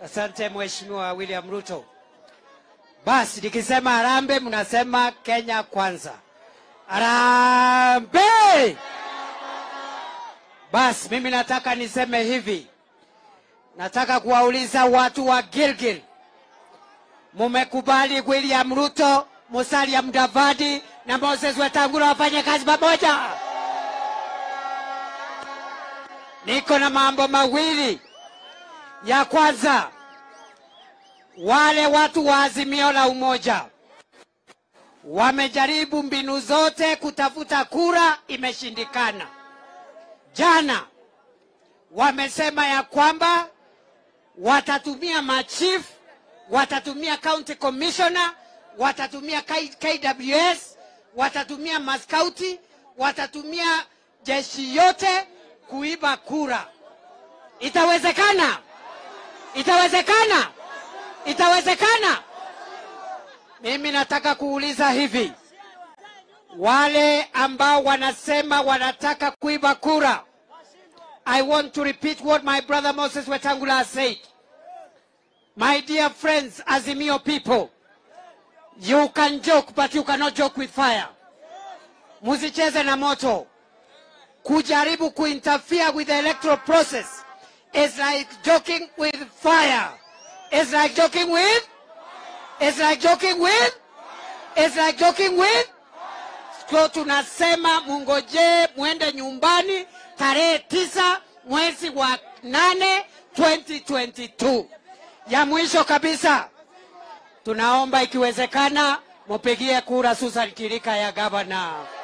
Asante Mheshimiwa William Ruto. Basi nikisema harambee, mnasema Kenya kwanza. Harambee! Basi mimi nataka niseme hivi, nataka kuwauliza watu wa Gilgil, mumekubali William Ruto, Musalia Mudavadi na Moses Wetangula wafanye kazi pamoja? Niko na mambo mawili. Ya kwanza, wale watu wa Azimio la Umoja wamejaribu mbinu zote kutafuta kura, imeshindikana. Jana wamesema ya kwamba watatumia machief, watatumia county commissioner, watatumia K- KWS, watatumia maskauti, watatumia jeshi yote kuiba kura. Itawezekana? Itawezekana? Itawezekana? Mimi nataka kuuliza hivi, wale ambao wanasema wanataka kuiba kura, I want to repeat what my brother Moses Wetangula has said. My dear friends, Azimio people, you can joke but you cannot joke with fire. Musicheze na moto. Kujaribu kuinterfere with the electoral process is like joking with fire. It's like joking with It's like joking with It's like joking with So tunasema mungojee mwende nyumbani tarehe tisa mwezi wa nane 2022. Ya mwisho kabisa, tunaomba ikiwezekana mupigie kura Susan Kirika ya gavana.